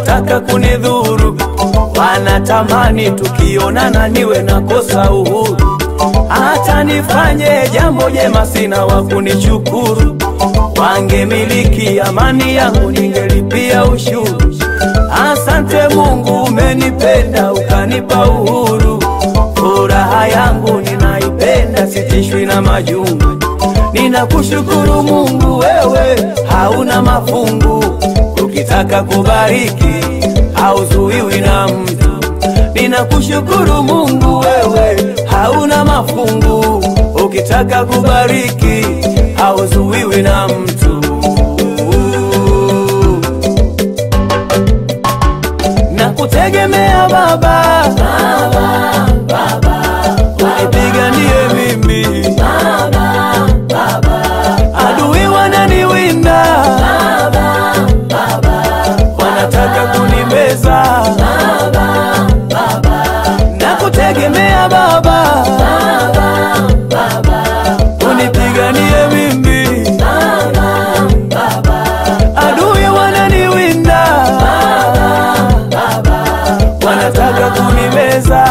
wanataka kunidhuru, wanatamani tukionana niwe nakosa uhuru, hata nifanye jambo jema sina wa kunishukuru. Wangemiliki amani yangu, ningelipia ushuru. Asante Mungu, umenipenda ukanipa uhuru. Furaha yangu ninaipenda, sitishwi na majungu. Ninakushukuru Mungu, wewe hauna mafungu. Ukitaka kubariki hauzuiwi na mtu. Ninakushukuru Mungu, wewe hauna mafungu. Ukitaka kubariki hauzuiwi na mtu. Nakutegemea Baba, unipiganie mimi, adui wananiwinda, wanataka kunimeza. Nakutegemea Baba, unipiganie mimi, adui wananiwinda, wanataka kunimeza.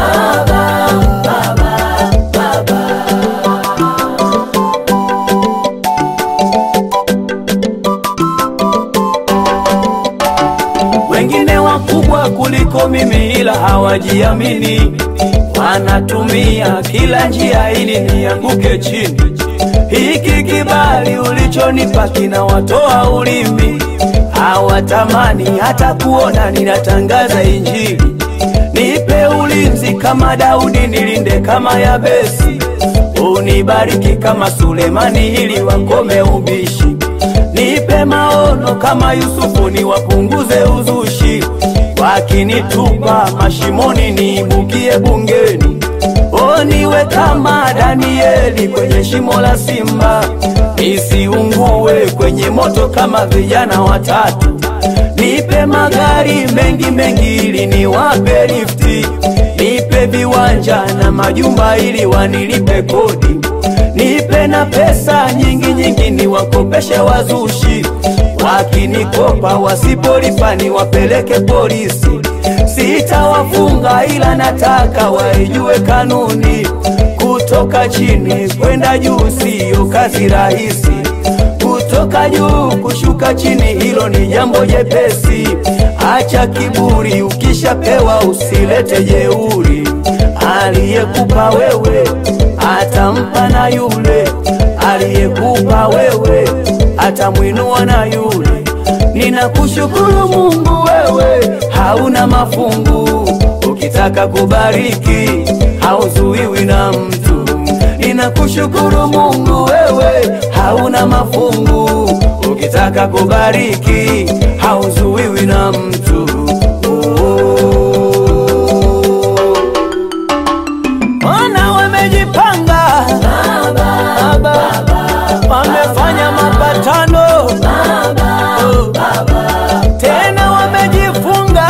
Wengine wakubwa kuliko mimi, ila hawajiamini, wanatumia kila njia ili nianguke chini. Hiki kibali ulichonipa kinawatoa ulimi, hawatamani hata kuona ninatangaza Injili. Nipe ulinzi kama Daudi, nilinde kama Yabesi, unibariki kama Sulemani ili wakome ubishi. Nipe maono kama Yusufu, niwapunguze uzushi. Wakinitupa mashimoni, niibukie bungeni. O, niwe kama Danieli kwenye shimo la simba, nisiungue kwenye moto kama vijana watatu. Nipe magari mengi mengi ili niwape lifti, nipe viwanja na majumba ili wanilipe kodi, nipe na pesa nyingi nyingi niwakopeshe wazushi, wakinikopa wasipolipa niwapeleke polisi. Sitawafunga ila nataka waijue kanuni, kutoka chini kwenda juu siyo kazi rahisi kutoka juu kushuka chini, hilo ni jambo jepesi. Acha kiburi, ukishapewa usilete jeuri. Aliyekupa wewe atampa na yule aliyekupa wewe atamwinua na yule. Ninakushukuru Mungu, wewe hauna mafungu. Ukitaka kubariki hauzuiwi na mtu. Ninakushukuru Mungu, wewe hauna mafungu. Ukitaka kubariki hauzuiwi na mtu. Wana wamejipanga Baba, wamefanya mapatano Oh, tena wamejifunga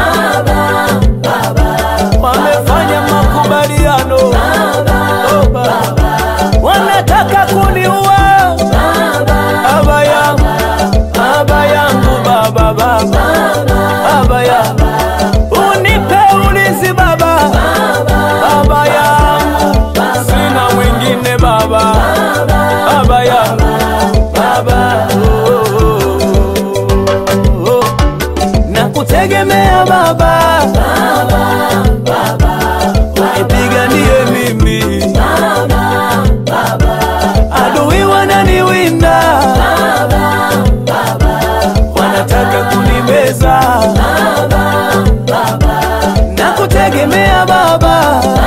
wamefanya makubaliano Oh, Baba, wanataka kuniua baba yangu baba yangu baba baba baba yangu unipe ulinzi baba baba yangu sina mwingine baba baba yangu baba oh, oh, oh. nakutegemea baba unipiganie mimi adui wananiwinda wanataka kunimeza nakutegemea baba